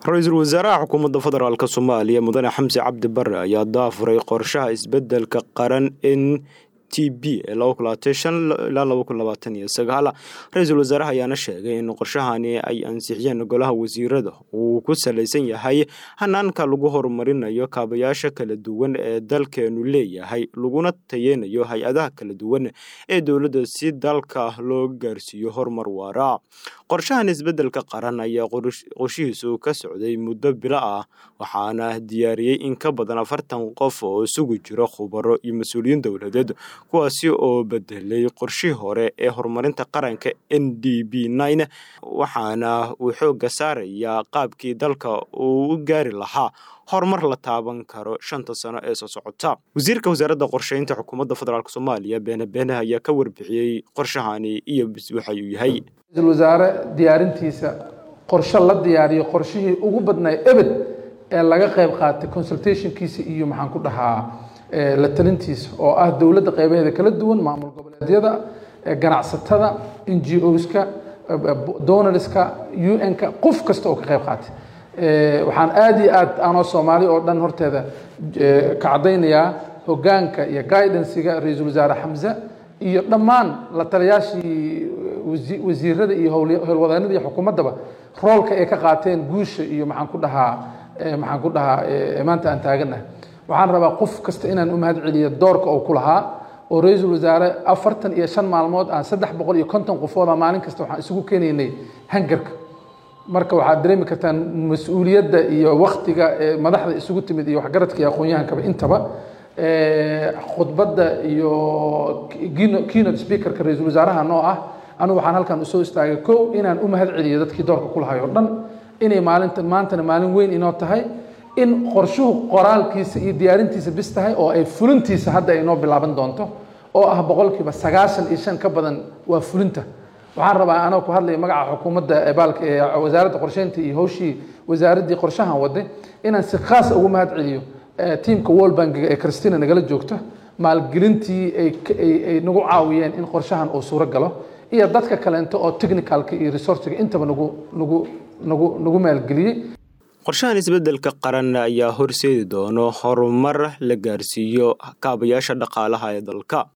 ra-iisul wasaaraha xukuumadda federaalk soomaaliya mudane xamse cabdi bare ayaa daafuray qorshaha isbedelka qaran n t b ee ilaa ra-iisul wasaaraha ayaana sheegay in qorshahani ay ansixiyeen golaha wasiirada uu ku salaysan yahay hanaanka lagu horumarinayo kaabayaasha kala duwan ee dalkeenu leeyahay laguna tayeynayo hay-adaha kala duwan ee dowladda si dalka loo gaarsiiyo horumar waara qorshahan isbedelka qaran ayaa qorshihiisu ka socday muddo bilo ah waxaana diyaariyey in ka badan afartan qof oo isugu jiro khubaro iyo mas-uuliyiin dowladeed kuwaasi oo bedelay qorshihii hore ee horumarinta qaranka n d b nine waxaana uu xoogga saarayaa qaabkii dalka uu u gaari lahaa horumar la taaban karo shanta sano ee soo socota wasiirka wasaaradda qorsheynta xukuumadda federaalk soomaaliya beene beene ayaa ka warbixiyey qorshahani iyo waxa uu yahay ra-iisul wasaare diyaarintiisa qorshe la diyaariyo qorshihii ugu badnaa ebed ee laga qayb qaatay consultationkiisa iyo maxaan ku dhahaa la talintiisa oo ah dowladda qaybaheeda kala duwan maamul goboleedyada ganacsatada n g oska donorska u n-ka qof kasta oo ka qayb qaatay waxaan aada iyo aad anoo soomaali oo dhan horteeda ka caddaynayaa hoggaanka iyo guidansiga ra-iisul wasaare xamse iyo dhammaan la taliyaashii wasiirada iyo howlwadeenada iyo xukuumaddaba roolka ay ka qaateen guusha iyo maxaan ku dhahaa maxaan ku dhahaa maanta aan taaganahay waxaan rabaa qof kasta inaan u mahad celiyo doorka oo ku lahaa oo ra-iisul wasaare afartan iyo shan maalmood aan saddex boqol iyo konton qofooda maalin kasta waxaan isugu keenaynay hangarka marka waxaad dareemi kartaan mas-uuliyadda iyo waktiga madaxda isugu timid iyo waxgaradka iyo aqoon-yahankaba intaba khudbadda iyo keynote speakerka ra-iisul wasaaraha noo ah anigu waxaan halkan usoo istaagay kow inaan u mahad celiyo dadkii doorka ku lahay oo dhan inay maalinta maantana maalin weyn inoo tahay in qorshuhu qoraalkiisa iyo diyaarintiisa bis tahay oo ay fulintiisa hadda ay noo bilaaban doonto oo ah boqolkiiba sagaashan iyo shan ka badan waa fulinta waxaan rabaa anoo ku hadlaya magaca xukuumadda baalka ee wasaaradda qorsheynta iyo hawshii wasaaraddii qorshahan waday inaan si khaas ugu mahad celiyo tiamka world bankiga ee christina nagala joogto maalgelintii ay nagu caawiyeen in qorshahan uu suuro galo iyo dadka kaleento oo technicalka iyo resourciga intaba nagu nagu nagu nagu maalgeliyey qorshahan isbedelka qaran ayaa horseedi doono horumar la gaarsiiyo kaabayaasha dhaqaalaha ee dalka